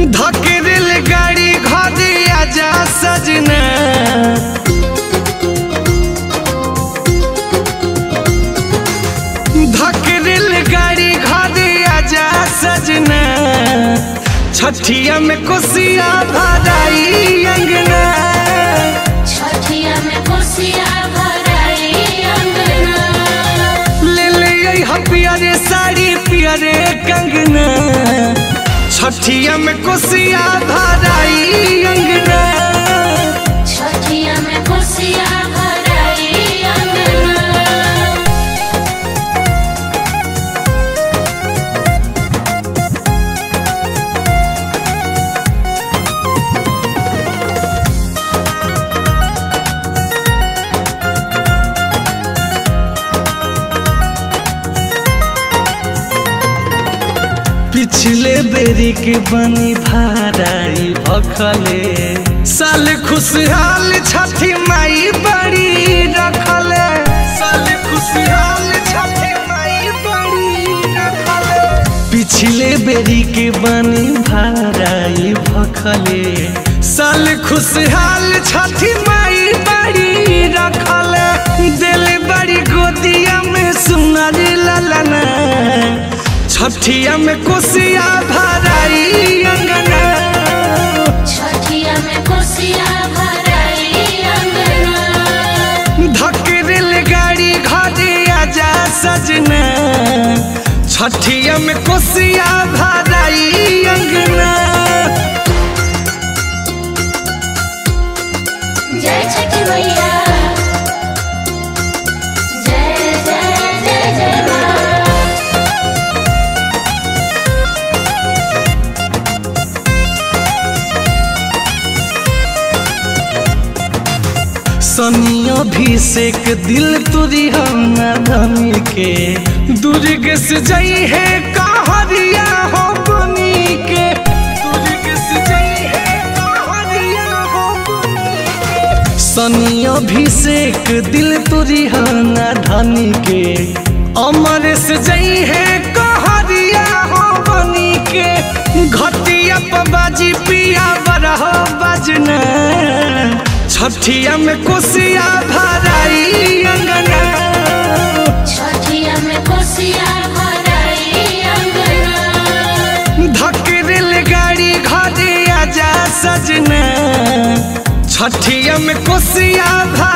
धकेल गाड़ी घरे आजा सजना धकेल गाड़ी घरे आजा सजना छठिया में कोसिया भराई अंगना छठिया में कोसिया भराई अंगना ले ले आई हा पियरे साड़ी पियरे कंगना छठिया में कोसिया भराई अंगना छठिया में कोसिया भराई अंगना पिछले बेरी के बनी भाराई भखले साल खुशहाल छठी माई बड़ी रखले साल खुशहाल छठी माई बड़ी रखले पिछले बेरी के बनी भाराई भखले साल खुशहाल छठी माई बड़ी रखले दिल बड़ी गोदिया में सुनर ललना छठिया में कोसिया भराई अंगना छठिया में कोसिया भराई अंगना धकेल गाड़ी घरे आजा सजना छठिया में कोसिया भराई अंगना जय छठी मैया जय जय जय जय माँ सनियो अभिषेक दिल तुरी हम धनी के दुर्ग से जई है कहरिया हो बनी के दुर्ग से जई है कहरिया हो बनी के सनी अभिषेक दिल तुरी हम धनी के अमर से जई है कहरिया हो बनी के घटिया बाजी पिया बरह बजना छठिया में कोसिया भराई अंगना छठिया में कोसिया भराई अंगना धकेल गाड़ी घरे आजा सजना छठिया में कोसिया भराई